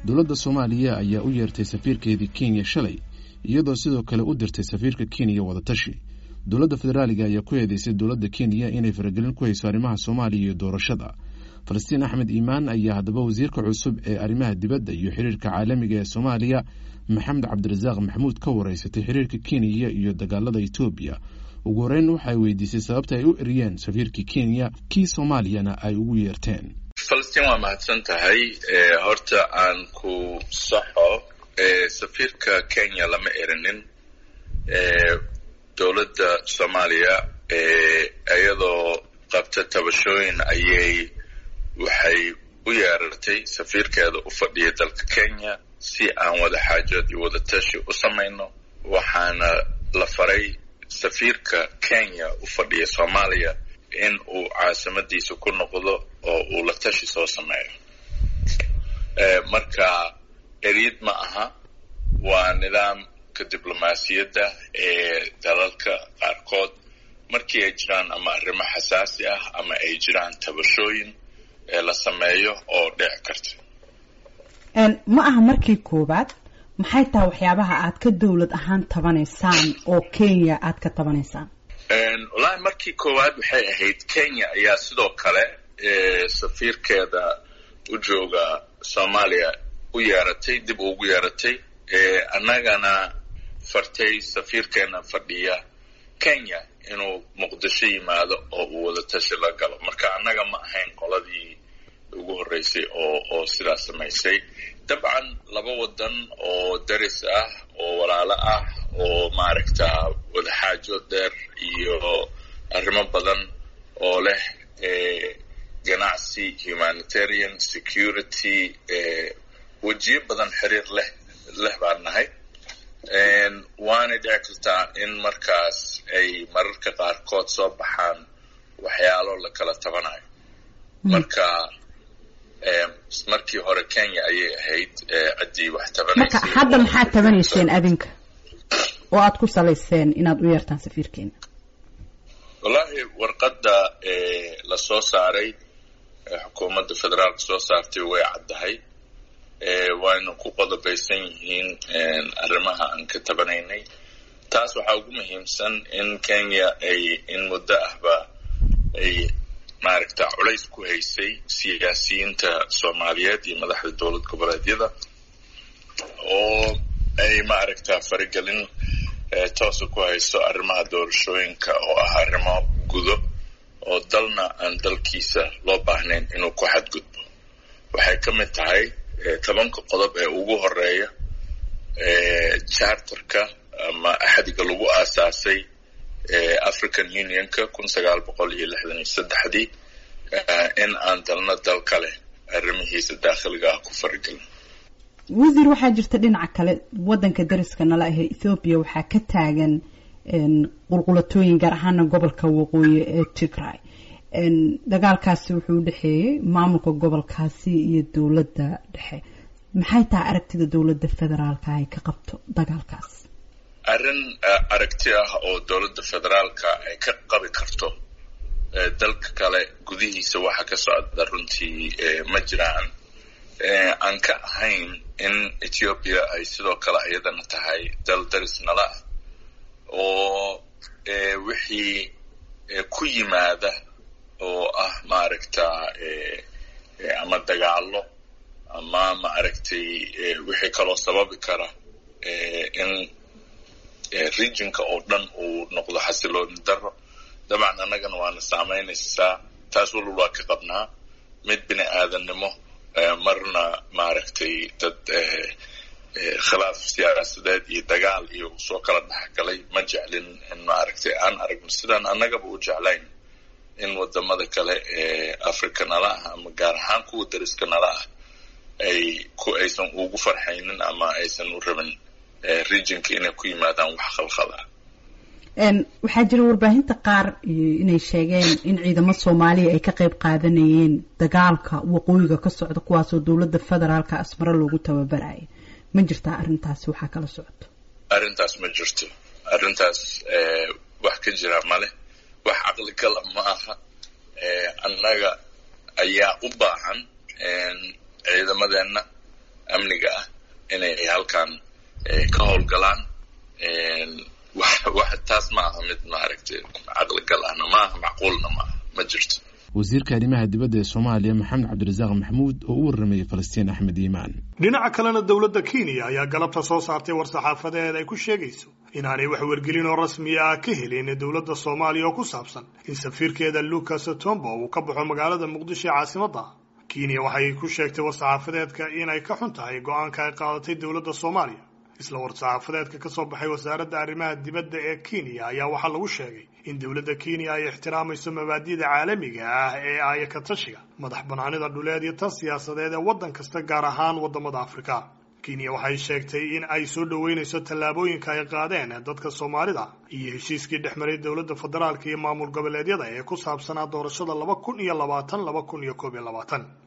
dowladda soomaaliya ayaa u yeertay safiirkeedii kenya shalay iyadoo sidoo kale u dirtay safiirka kenya wadatashi dowladda federaaliga ayaa ku eedeysay dowladda kenya inay faragelin ku hayso arrimaha soomaaliya iyo doorashada falastiin axmed iimaan ayaa haddaba wasiirka cusub ee arrimaha dibadda iyo xiriirka caalamiga ee soomaaliya maxamed cabdirasaaq maxamuud ka wareysatay xiriirka kenya iyo dagaalada etoobiya ugu horeyn waxay weydiisay sababta ay u eriyeen safiirkii kenya kii soomaaliyana ay ugu yeerteen falastiin waa mahadsan tahay horta aan ku saxo safiirka kenya lama erinin dowladda soomaaliya iyadoo qabta tabashooyin ayay waxay u yeerartay safiirkeeda u fadhiya dalka kenya si aan wada xaajood iyo wada tashi u samayno waxaana la faray safiirka kenya u fadhiya soomaaliya in uu caasimadiisa ku noqdo oo uu la tashi soo sameeyo marka eryid ma aha waa nidaamka diblomaasiyadda ee dalalka qaarkood markii ay jiraan ama arrimo xasaasi ah ama ay jiraan tabashooyin ee la sameeyo oo dhici karta ma aha markii koowaad maxay tahay waxyaabaha aad ka dowlad ahaan tabanaysaan oo kenya aad ka tabanaysaan wallaahi markii koowaad waxay ahayd kenya ayaa sidoo kale safiirkeeda u jooga soomaaliya u yeeratay dib ugu yeeratay annagana fartay safiirkeena fadhiya kenya inuu muqdisho yimaado oo uu wada tashi la galo marka annaga ma ahayn qoladii ugu horreysay oo oo sidaas samaysay dabcan laba waddan oo daris ah oo walaalo ah oo maaragta wadaxaajood dheer iyo arrimo badan oo leh ganacsi humanitarian security wejiyo badan xiriir leh leh baan nahay waanay dhici kartaa in markaas ay mararka qaarkood soo baxaan waxyaalo la kala tabanayo marka markii hore kenya ayay ahayd ciddii wax tabanaysay marka hadda maxaad tabanayseen adinka oo aad ku salayseen inaad u yeertaan safiirkeena wallaahi warqadda la soo saaray xukuumadda federaalka soo saartay way caddahay wayna ku qodobaysan yihiin arrimaha aan ka tabanaynay taas waxaa ugu muhiimsan in kenya ay in muddo ahba ay maaragta culays ku haysay siyaasiyiinta soomaaliyeed iyo madaxda dowlad goboleedyada oo ay maaragta faragelin toosa ku hayso arrimaha doorashooyinka oo ah arrimo gudo oo dalna aan dalkiisa loo baahnayn inuu ku xadgudbo waxay ka mid tahay tobanka qodob ee ugu horeeya charterka ama axdiga lagu aasaasay african unionka kun sagaal boqol iyo lixdan iyo saddexdii in aan dalna dal kale arrimihiisa daakhiliga ah ku faragelin wasiir waxaa jirta dhinaca kale waddanka dariska nala ahee ethoobiya waxaa ka taagan qulqulatooyin gaar ahaana gobolka waqooyi ee tigray dagaalkaasi wuxuu u dhexeeyey maamulka gobolkaasi iyo dowladda dhexe maxay tahay aragtida dowladda federaalka ay ka qabto dagaalkaas arrin aragti ah oo dowladda federaalka ay ka qabi karto dalka kale gudihiisa waxa ka socda runtii ma jiraan aan ka ahayn in ethiopia ay sidoo kale iyadana tahay dal daris nala ah oo wixii ku yimaada oo ah maaragta ama dagaalo ama maaragtay wixii kaloo sababi kara in regionka oo dhan uu noqdo xasilooni daro dabcan annagana waana saamaynaysaa taas walal waa ka qabnaa mid bini aadannimo marna maaragtay dad khilaaf siyaasadeed iyo dagaal iyo soo kala dhexgalay ma jeclin in maaragtay aan aragno sidaan annagaba u jeclayn in wadamada kale ee africa nala ah ama gaar ahaan kuwa dariska nala ah ay ku aysan ugu farxaynin ama aysan u rabin regionka inay ku yimaadaan wax khalkhal ah waxaa jira warbaahinta qaar inay sheegeen in ciidamo soomaaliya ay ka qayb qaadanayeen dagaalka waqooyiga ka socda kuwaasoo dowladda federaalka asmaro loogu tababaraya ma jirtaa arrintaasi waxaa kala socoto arrintaas ma jirto arrintaas wax ka jira male wax caqligala ma aha annaga ayaa u baahan ciidamadeenna amniga ah inay halkan ka howlgalaan wax taas ma aha mid maaragtay caqligal ahna maaha macquulna maaha ma jirto wasiirka arrimaha dibadda ee soomaaliya maxamed cabdirasaaq maxamuud oo u warramayay falastiin axmed iimaan dhinaca kalena dowladda kenya ayaa galabta soo saartay war-saxaafadeed ay ku sheegayso inaanay wax wargelin oo rasmi ah ka helin dowladda soomaaliya oo ku saabsan in safiirkeeda lucas tombo uu ka baxo magaalada muqdisho ee caasimadda kenya waxay ku sheegtay war-saxaafadeedka inay ka xun tahay go-aanka ay qaadatay dowladda soomaaliya isla war-saxaafadeedka ka soo baxay wasaaradda arrimaha dibadda ee kenya ayaa waxaa lagu sheegay in dowladda kenya ay ixtiraamayso mabaadida caalamiga ah ee aaya ka tashiga madax banaanida dhuleed iyo tan siyaasadeed ee waddan kasta gaar ahaan waddamada afrika kenya waxay sheegtay in ay soo dhoweynayso tallaabooyinka ay qaadeen dadka soomaalida iyo heshiiskii dhex maray dowladda federaalka iyo maamul goboleedyada ee ku saabsanaa doorashada laba kun iyo labaatan laba kun iyo koob iyo labaatan